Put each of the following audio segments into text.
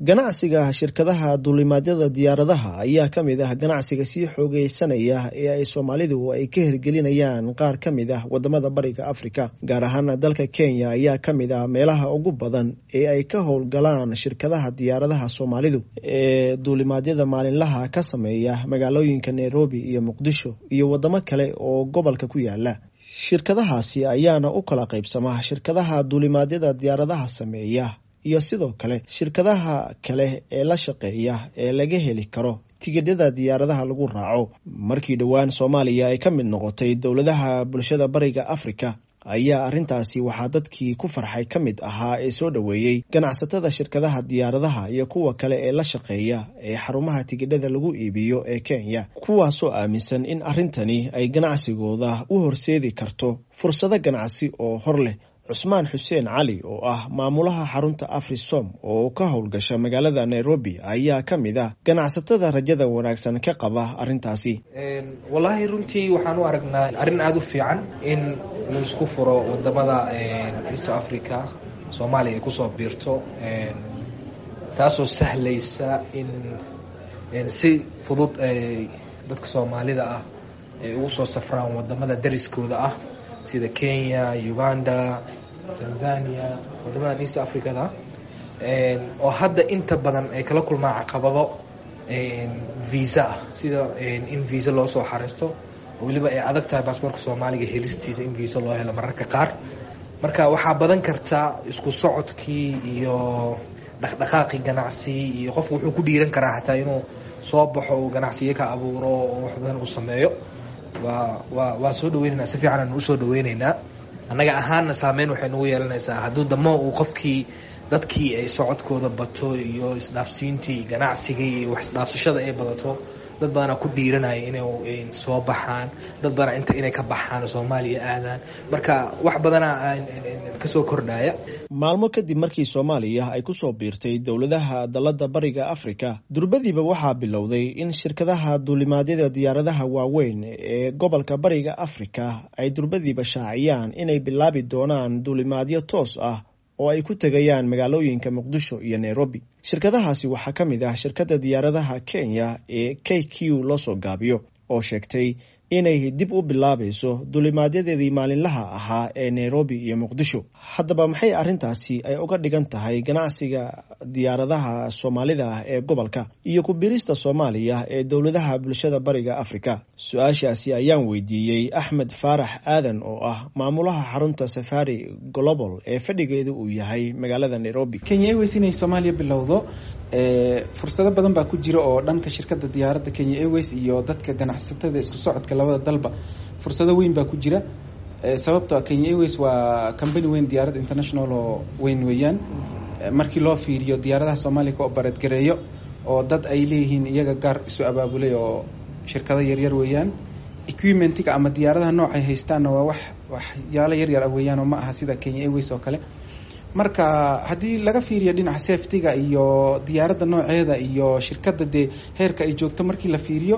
ganacsiga shirkadaha duulimaadyada diyaaradaha ayaa ka mid ah ganacsiga sii xoogeysanaya ee ay soomaalidu ay ka hirgelinayaan qaar ka mid ah wadamada bariga afrika gaar ahaan dalka kenya ayaa ka mid ah meelaha ugu badan ee ay ka howlgalaan shirkadaha diyaaradaha soomaalidu ee duulimaadyada maalinlaha ka sameeya magaalooyinka nairobi iyo muqdisho iyo wadamo kale oo gobolka ku yaala shirkadahaasi ayaana u kala qaybsama shirkadaha duulimaadyada diyaaradaha sameeya iyo sidoo kale shirkadaha kale ee la shaqeeya ee laga heli karo tigidhada diyaaradaha lagu raaco markii dhowaan soomaaliya ay ka mid noqotay dowladaha bulshada bariga afrika ayaa arrintaasi waxaa dadkii ku farxay ka mid ahaa ee soo dhoweeyey ganacsatada shirkadaha diyaaradaha iyo kuwa kale ee la shaqeeya ee xarumaha tigidhada lagu iibiyo ee kenya kuwaasoo aaminsan in arrintani ay ganacsigooda u horseedi karto fursado ganacsi oo hor leh cusmaan xuseen cali oo ah maamulaha xarunta afrisom oo ka howlgasha magaalada nairobi ayaa ka mid ah ganacsatada rajada wanaagsan ka qaba arrintaasi wallaahi runtii waxaan u aragnaa arrin aada u fiican in laisku furo wadamada east africa soomaaliya ay kusoo biirto taasoo sahlaysa in si fudud dadka soomaalida ah ay ugu soo safraan wadamada dariskooda ah sida kenya uganda tanzania wadamadan east africada oo hadda inta badan ay kala kulmaan caqabado visa ah sida in visa loo soo xariisto oo weliba ay adag tahay baasboorka soomaaliga helistiisa in visa loo helo mararka qaar marka waxaa badan karta isku socodkii iyo dhaqdhaqaaqii ganacsi iyo qofku wuxuu ku dhiiran karaa xataa inuu soo baxo uu ganacsiyo ka abuuro oo wax badan uu sameeyo waa waa waa soo dhaweyneynaa si fiican aanu usoo dhaweyneynaa annaga ahaanna saameyn waxay nagu yeelanaysaa hadduu damo uu qofkii dadkii ay socodkooda bato iyo isdhaafsiintii ganacsigii iyo wax isdhaafsashada ay badato dad badanaa ku dhiiranaya inay soo baxaan dad badanaa inta inay ka baxaan soomaaliya aadaan marka wax badanaa kasoo kordhaya maalmo kadib markii soomaaliya ay kusoo biirtay dowladaha dalada bariga afrika durbadiiba waxaa bilowday in shirkadaha duulimaadyada diyaaradaha waaweyn ee gobolka bariga afrika ay durbadiiba shaaciyaan inay bilaabi doonaan duulimaadyo toos ah oo ay ku tegayaan magaalooyinka muqdisho iyo nairobi shirkadahaasi waxaa ka mid ah shirkadda diyaaradaha kenya ee k q loo soo gaabiyo oo sheegtay inay dib u bilaabayso duulimaadyadeedii maalinlaha ahaa ee nairobi iyo muqdisho haddaba maxay arrintaasi ay uga dhigan tahay ganacsiga diyaaradaha soomaalida ah ee gobolka iyo ku birista soomaaliya ee dowladaha bulshada bariga afrika su-aashaasi ayaan weydiiyey axmed faarax aadan oo ah maamulaha xarunta safari global ee fadhigeedu uu yahay magaalada nairobi kenya airways inay soomaaliya bilowdo fursado badan baa ku jira oo dhanka shirkadda diyaaradda kenya airways iyo dadka ganacsatada isku socodka labada dalba fursado weyn baa ku jira sababtoo kenya airways waa company weyn diyaaradda international oo weyn weeyaan markii loo fiiriyo diyaaradaha soomaaliya ka obareed gareeyo oo dad ay leeyihiin iyaga gaar isu abaabulay oo shirkado yaryar weeyaan equipmentiga ama diyaaradaha noocay haystaanna waa wax waxyaalo yaryar ah weeyaan oo ma aha sida kenya airways oo kale marka haddii laga fiiriyo dhinaca safetyga iyo diyaaradda nooceeda iyo shirkadda dee heerka ay joogto markii la fiiriyo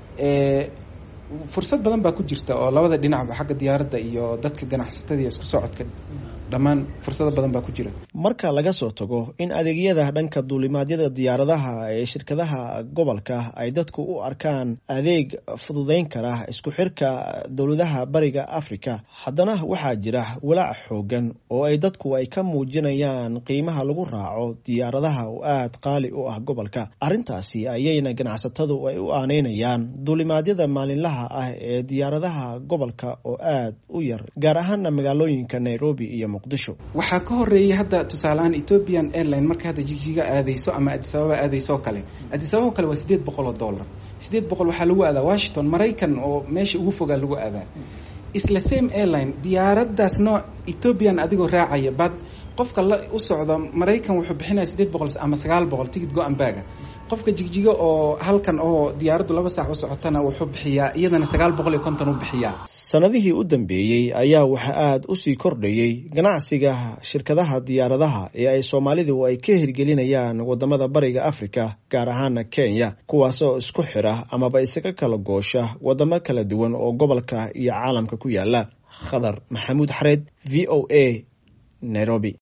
fursad badan baa ku jirta oo labada dhinacba xagga diyaaradda iyo dadka ganacsatada iyo isku socodka dhammaan fursado badan baa ku jira marka laga soo tago in adeegyada dhanka duulimaadyada diyaaradaha ee shirkadaha gobolka ay dadku u arkaan adeeg fududeyn kara isku xirka dowladaha bariga afrika haddana waxaa jira walaac xoogan oo ay dadku ay ka muujinayaan qiimaha lagu raaco diyaaradaha oo aada qaali u ah gobolka arrintaasi ayayna ganacsatadu ay u aaneynayaan duulimaadyada maalinlaha ah ee diyaaradaha gobolka oo aada u yar gaar ahaana magaalooyinka nairobi iyo waxaa ka horeeyay hadda tusaaleahaan ethiopian airline marka hadda jigjiga aadeyso ama adisababa aadeyso oo kale adisababa kale waa sideed boqol oo dollar sideed boqol waxaa lagu aadaa washington maraykan oo meesha ugu fogaa lagu aadaa isla same airline diyaaraddaas nooc ethiopian adigoo raacaya bad qofka la u socda maraykan wuxuu bixinaya sideed boqol ama sagaal boqol tigid go-an baaga qofka jigjiga oo halkan oo diyaaraddu laba saac u socotana wuxuu bixiyaa iyadana sagaal boqol iyo konton u bixiyaa sanadihii u dambeeyey ayaa waxaa aada usii kordhayey ganacsiga shirkadaha diyaaradaha ee ay soomaalidu ay ka hirgelinayaan wadamada bariga afrika gaar ahaana kenya kuwaasoo isku xira amaba isaga kala goosha wadamo kala duwan oo gobolka iyo caalamka ku yaala khadar maxamuud xareed v o a nairobi